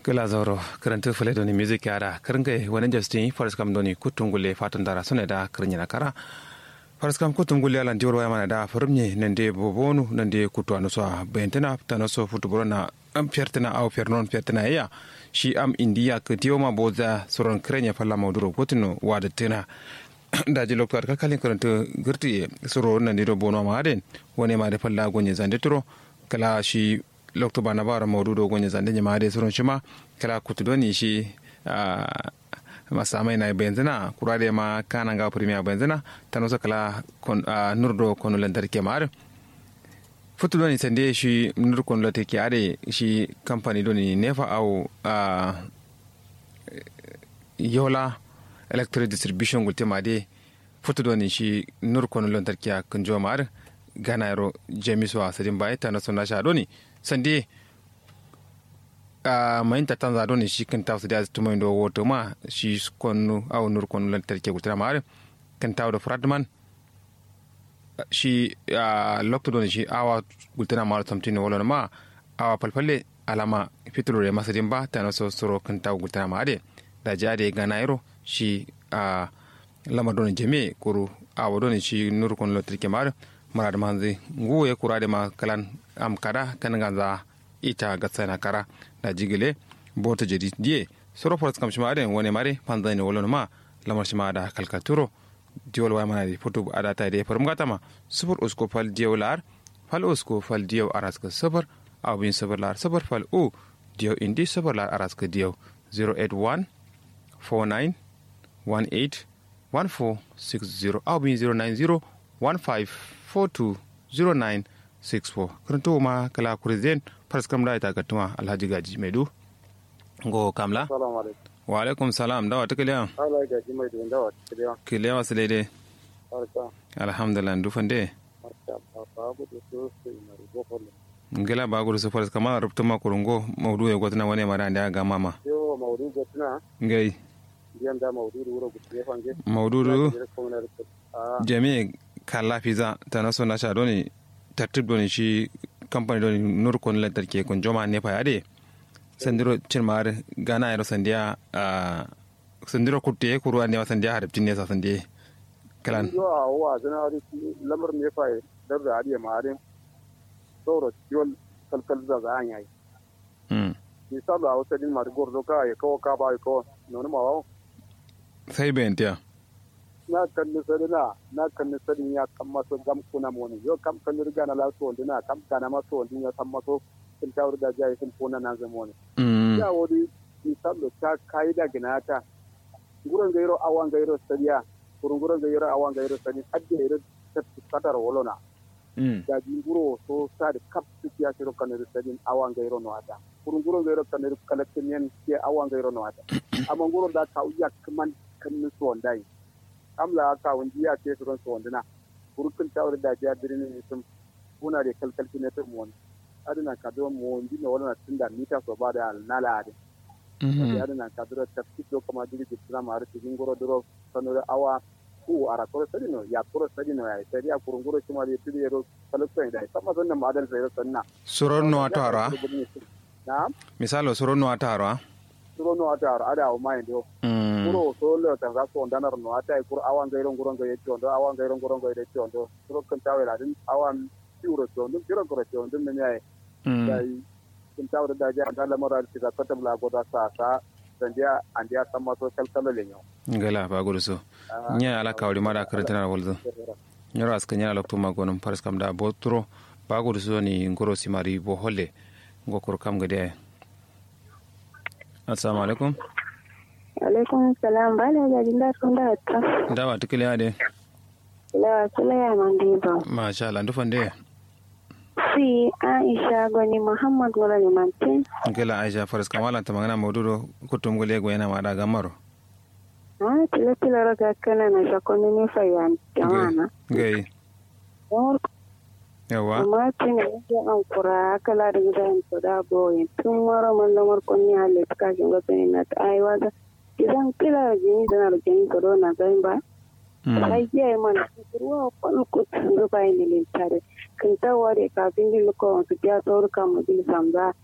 gala zauro karanta fule doni music yara karnga wani justin faris kam doni kutungule fatan dara sune da karnya na kara faris kam kutungule ala ndiwar waya mana da farumye nande bobonu nande kutu anu so bentena tano so futuburo na am fiertena au fiernon fiertena ya shi am indiya ka dioma boza soron krenya falla mauduro gotino wada tena daji loktor ka kalin karanta girti soro nande do bono ma aden woni ma de falla gonye zande turo kala shi lokto bana bara maududo gonye zande nyama de soron shima kala kutudoni shi masamai na benzina kurade ma kana ga premier benzina tano so kala kon nurdo kono lantarki ma futudoni sande shi nur kono lantarki ade shi company doni nefa au yola electric distribution gulte ma de futudoni shi nur kono lantarki a kunjo ma gana yaro jamisu a sadin bai tano so na sha doni sande a mayin ta tanza doni shi kan tawo da tuma ndo woto ma shi konu aw nur konu lan tarke gutra ma kan tawo da fradman shi a lokto doni shi awa gutra ma tamtini wala ma awa palpalle alama fitro re masadin ba ta no so soro kan tawo gutra ma ade da jade ga nairo shi a lama doni jeme kuru awa doni shi nur konu lan tarke ma mara da manzi nguye kurade ma kalan am kada kan ganza ita gatsana kara da jigile bota jadi die soro foras kam shima aden wone mare panzani wolon ma lamar shima da kalkaturo diol wa mana di foto ada ta de farum gata ma super usko fal diol lar fal usko fal diol araska sabar aw bin sabar lar sabar fal u diol indi sabar lar araska diol 081 49 18 1460 aw bin 090 15 42 09 64 karanto ma kala kurezen faras kam da ita gatuma alhaji gaji mai du go kamla wa alaikum salam dawa ta kiliya ala gaji mai du dawa ta kiliya kiliya wasu daidai alhamdulillah dufan de ngela ba gudu su faras kama rubuta ma kurungo maudu ya gwatana wani mara da ga mama yo maudu gwatana ngai biyan da maudu wuro gutu fange maudu jami'i kala fiza ta naso na sha doni tartib doni shi kamfani doni nur kon lantarki kun joma ne fa ade sandiro cirmar gana yaro sandiya sandiro kutte kuru ne wa sandiya harabtin ne sa sandiya kalan yo a wa zana ri lamar ne fa dar da ariya marin sauro ciwon kalkal da za an yayi hmm misali a wata din mar gordo ka ya kawo ka ba ya kawo nonu ma wa sai bentiya na kan nisari na na kan nisari ya kan maso gam kuna moni yo kam kan riga na laso wanda na kam kana maso wanda ya san maso sun tawar da jayi sun kona na zama wani ya wani misalo ta kai da gina ta gurin gairo awan gairo sariya gurin gurin gairo awan gairo sari adda gairo ta kadar wolona da jinguro so sa da kap su ya shiro kan sari awan gairo no ata gurin gurin gairo kan kalakin yan ke awan gairo no ata amma gurin da ka uya kaman kan nisu wanda yi amla ka wandi ya ce su ransu wanduna burkun tawar da ya birni ne sun kuna da kalkalci ne ta mu adina ka do mu wandi ne wala tun da mita so ba da nala ade adina ka do ta fito kuma diri ji tsama ma rufi goro duro sanu da awa ku ara ko sadi no ya ko sadi no ya sai ya kurun goro kuma da tiri ro kalkalci da sama sannan ma adal sai sanna suron no atara na misalo suron no atara suron no atara ada o mai do kuro so le ta ga so ndanar no ata kur awan ga iron guron ga yetti ondo awan ga iron guron ga yetti ondo kuro kan tawe la din awan tiuro to ndum kiro kuro to ndum ne yayi dai kun tawe da ja da la mara ti ga kata bla go da sa sa dan dia an dia samma to kal kal le nyo ngala ba gudu so nya ala kawri mara karantana walzo nyoro aska nya lokto magonum paras kam da botro ba gudu so ni ngoro simari bo holle ngokor kam gade assalamu alaikum alaikum salam ba da jajin da sun da ta dawa tukile ade la sula ya mandi ba masha Allah ndufan de si aisha goni muhammad wala ni mantin ngela aisha faras kamala ta magana maududo kutum gole go yana mada gamaro ah tila tila raga kana na shakoni ne fayan jamana gai yawa amma tin ne an kura kala da gidan to da boyin tun mara man lamar kunni halle ta kashin gwatani na ta aiwa idan kila jini tana da jini corona zai ba sai ya mana ruwa kwanu kutun zuba ne lintare kan tawa da kafin yin ko su ya sauri kan mu bil samza